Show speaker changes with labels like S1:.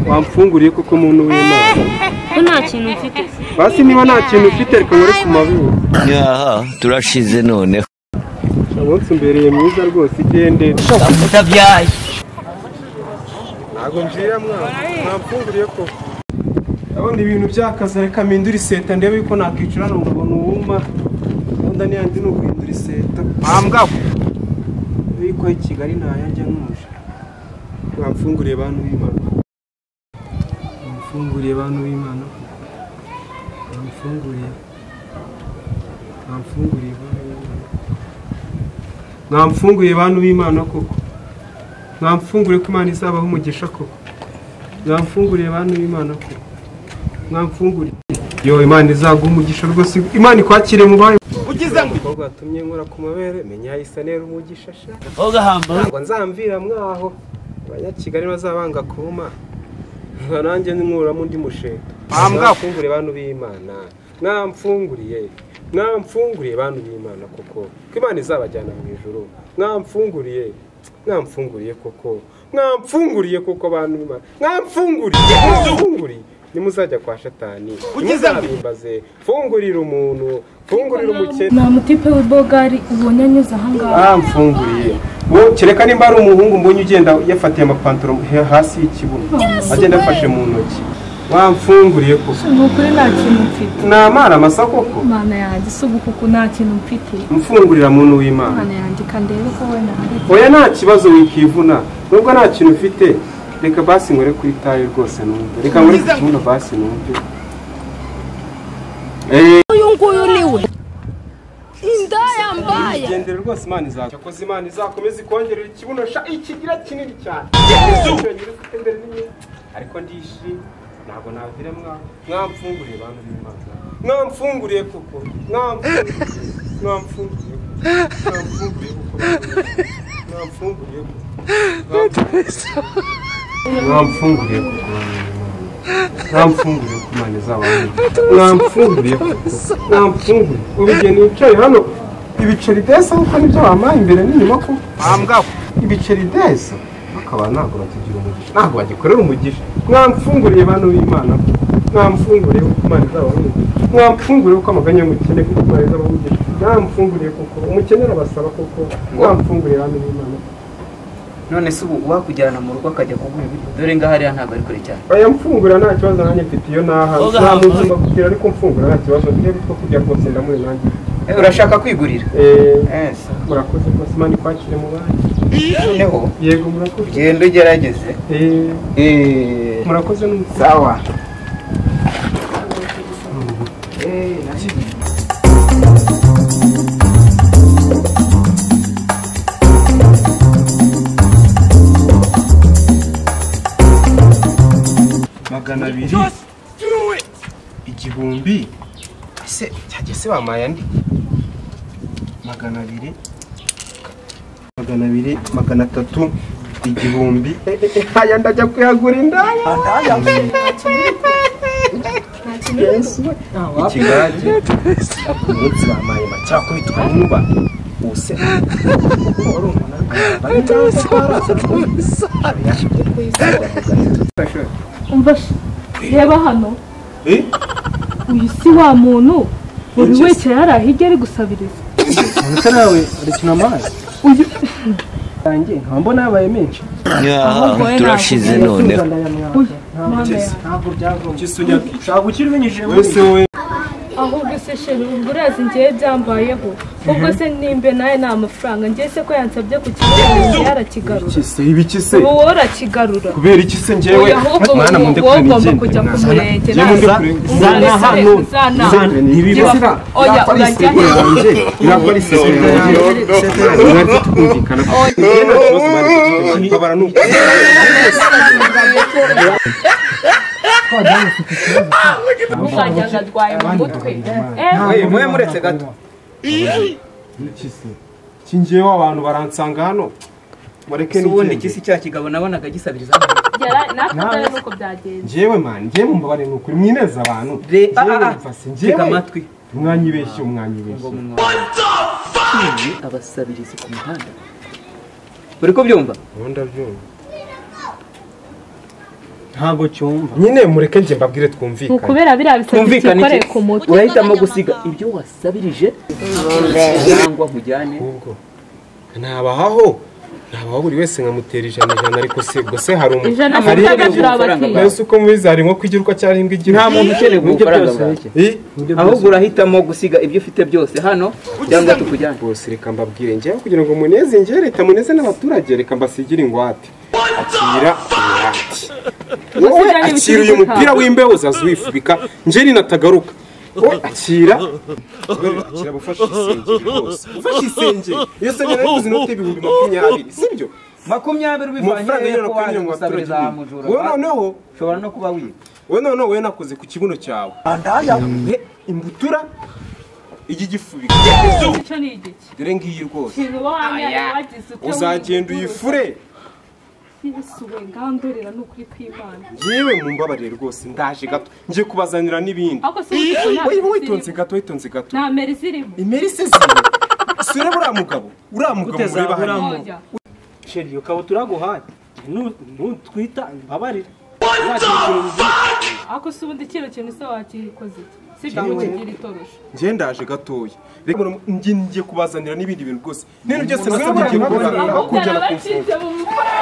S1: wamfunguriye kuko umuntu w'imana
S2: ko nta kintu mfite
S1: basi niba nta kintu ufite reka nkore ku mabibu
S3: nyaha turashize noneho
S1: umunsi umbereye mwiza rwose igende
S3: utabyaye
S1: ntabwo ngira mwana mwamfunguriye ko ndabona ibintu byakaze reka mpindura iseta ndebe yuko nakwicara hano nkabona uwuma gahunda n'iyandi ni uguhindura iseta mpambwaho yuko i kigali ntayajya ntuje mwamfunguriye bantu b'imana mwamfunguriye bantu b'imana mwamfunguriye mwamfunguriye bantu b'imana mwamfunguriye bantu b'imana koko mwamfungure ko imana izabaho umugisha koko mwamfunguriye bantu b'imana koko mwamfunguriye yo imana izaguha umugisha rwose imana ikwakire mu bayo ugize ngo umukobwa watumye nkora ku mabere menya isa nera umugisha sha
S3: ugahamba
S1: ntabwo nzamvira mwaho abanyakigali bazabanga kuma nka nanjye nkuramo undi musheta mwamfungure bantu b'imana mwamfunguriye mwamfunguriye bantu b'imana koko ko imana izabajyana mu ijoro mwamfunguriye mwamfunguriye koko mwamfunguriye koko bantu b'imana mwamfunguriye mwamfunguriye nimuzajya kwa shatani nimuzabimbaze fungurira umuntu fungurira umukene
S2: nta mutipe w'ibogari ubonye anyuze ahangaha
S1: mfunguriye Bo- kereka nimba ari umuhungu mbonye ugenda yafatiye amapantaro he- hasi y'ikibuno agenda afashe mu ntoki wamfunguriye koko
S2: ni ukuri nta kintu mfite
S1: ni amara masa koko
S2: imana yanjye si ugukuku nta kintu mfite
S1: mfungurira muntu w'imana
S2: imana yanjye ikandeba ko wenda hari
S1: oya nta kibazo wikivuna nubwo nta kintu ufite reka basi nkore ku itabi rwose numve reka nkore ku kibuno basi numve Eh,
S4: uyu nguyu ni we inda yambaye
S1: igendere rwose imana izakomeza yakoze imana izakomeza ikongerera ikibuno sha ikigira kinini cyane imbere n'imyenda ariko ndishimye ntabwo nagira mwa- mwamfunguriye bantu b'imana mwamfunguriye kuko mwamfunguriye mwamfunguriye kuko mwamfunguriye kuko mwamfunguriye kuko mwamfunguriye- mwamfunguriye kuko mwamfunguriye kuko imana izabaho mwamfunguriye kuko mwamfunguriye ubugeni wicaye hano ibiceri desa kuko nibyo wampaye imbere n'inyuma ko mwambwaho ibiceri desa bakaba ntabwo batugira umugisha ntabwo bagikorera umugisha mwamfunguriye bantu b'imana mwamfunguriye kuko imana izabaho umugisha mwamfunguriye kuko amaganya y'umukene kuko imana izabaho umugisha mwamfunguriye kuko umukene arabasaba kuko mwamfunguriye bantu b'imana
S5: none se ubu uwakujyana mu rugo akajya kuguha ibiryo dore ngaha hariya ntabwo ari kure cyane
S1: aya mfungura nta kibazo nanjye mfite iyo naha
S3: Oga.
S1: nta muntu mbabwira ariko mfungura nta kibazo niba utwo kurya kose ndamuri nanjye
S5: Eh, urashaka kwigurira
S1: Eh,
S5: Eh, se,
S1: murakoze rwose imana ikwakire mu banki
S5: noneho
S1: yego murakoze
S5: genda ugerageze
S1: Eh,
S5: Eh,
S1: murakoze n'umusaza
S5: sawa
S1: magana abiri igihumbi ese cyajya se wampaye andi magana abiri magana abiri magana atatu igihumbi aya ndajya kuyagura indaya Yesu we. ikigage ku munsi bampaye macyakubitwa n'inkuba ubuse wari umunani bari barazana
S2: umva sh- reba hano uyu si wa muntu buri wese yari ahijya ari gusabiriza
S1: ndetse nawe arekina amazi yanjye nkaba mbona yabaye menshi
S3: nyaha turashize noneho
S2: uyu mwana yawe
S1: nshaka gukira ubinyujije wese we
S2: ahubwo se sheri ubwo urazi ngewe byambayeho ubwo se nimbe nawe ni amafaranga ngewe se ko yansabye ku kigarura yarakigarura
S1: kise ibiki se
S2: ubu wowe urakigarura
S1: kubera iki se njyewe
S2: Oya, ahubwo
S1: mwana
S2: wowe
S1: munde kure
S2: ugomba kujya ku
S1: nigende
S2: murenge
S1: Njye mundi
S2: naza
S1: kure.
S2: ubundi
S1: Zana
S2: se
S1: hano.
S2: uzana
S1: ntibibasira
S2: oya urajya he
S1: irakora iseseme yanjye mwari tukumvikana njyewe nta kibazo mwari tukumvikana kubabara ni uko
S2: ukajyana adwaye mu mutwe
S5: Eh, mube muretse gato
S1: iki njyewe abantu baransanga hano mureke
S5: Si ubundi
S1: nigende.
S5: kisi cya kigabo nabonaga gisabiriza
S2: natwe nuko byagenze
S1: njyewe mani njyewe mumbabarire ni ukuri mwineza abantu
S5: Re-
S1: Njyewe
S5: ah, ah, ah.
S1: numva se,
S5: tega
S1: njyewe
S5: amatwi
S1: umwanyibeshye umwanyibeshye
S5: abasabirizi ku muhanda uri kubyumva
S1: ubu ndabyumva
S6: ntabwo cyumva
S1: nyine mureke njye mbabwire
S2: ni
S1: twumvikane
S2: ukubera biriya bisabye
S5: Twumvikane
S2: byikoreye
S5: iki?
S2: ku mutwe
S5: urahitamo gusiga ibyo wasabirije cyangwa nkujyane
S1: ahubwo ntabahaho ntabaho buri wese nkamutera ijana ijana ariko se ubwo se hari umuntu
S2: ijana
S5: Hari
S2: na
S5: ibyo
S2: gatatu
S5: amafaranga
S2: urabatiye
S1: mbese uko mubizi hari nko kwigirwa cyangwa imbwa igira
S5: nta muntu ukeneye
S6: Nibyo
S5: amafaranga
S6: byose
S5: bwawe
S6: bike.
S1: Eh?
S6: Nibyo
S5: ahubwo
S6: byose.
S5: urahitamo gusiga ibyo ufite byose hano cyangwa tukujyane
S1: bose reka mbabwire njyewe kugira ngo muneze njyewe leta muneze n'abaturage reka mbasigire ingwate akira ingwate wowe
S2: Tugusigirane
S1: akira
S2: ibicuruzwa
S1: uyu mupira
S2: byawe.
S1: w'imbeho uzaza wifubika njye ninatagaruka wowe akira akira gufasha isengeri rwose ufashe isengeri iyo sengeri ari kuzi inote ibihumbi makumyabiri sibyo
S5: makumyabiri
S1: amafaranga
S5: ubivanye
S1: y'ijana
S5: ko
S1: kuri
S5: waje
S1: mirongo abaturage
S5: gusabiriza
S1: b'umwe.
S5: mujura
S1: wowe noneho
S5: ushobora no kuba wiba
S1: wowe noneho wowe nakoze ku kibuno cyawe Eh, imbutura ijya igifubika
S2: icyo ni igiki
S1: dore ngiyi rwose
S2: ikintu uba wanywera wagize ute
S1: uzagenda uyifure
S2: ntibisuwe ngandurira ni ukuri kw'imana
S1: yewe mumbabarire rwose ndaje gato ngiye kubazanira n'ibindi
S2: ariko si uzi ko nta
S1: Oya,
S2: meri
S1: witonze
S2: zirimo
S1: gato witonze gato
S2: nta meri zirimo
S1: imerise ziwe sure buriya mugabo uriya mugabo
S6: Guteza
S1: mureba
S6: buriya
S1: hano
S6: mugabo.
S2: oya
S6: sheri iyo kabutura aguhaye nu- nutwita imbabarire
S2: ariko si ubundi kino kintu se wakikoze iki sibyo ngo kigira itorosho
S1: njye ndaje gatoya reka muramu- ngiye ngiye kubazanira n'ibindi bintu rwose nino byose nasabye igihe
S2: ahubwo
S1: kubazanira bakujyana ku mfungo
S2: narabacitse mu mukoro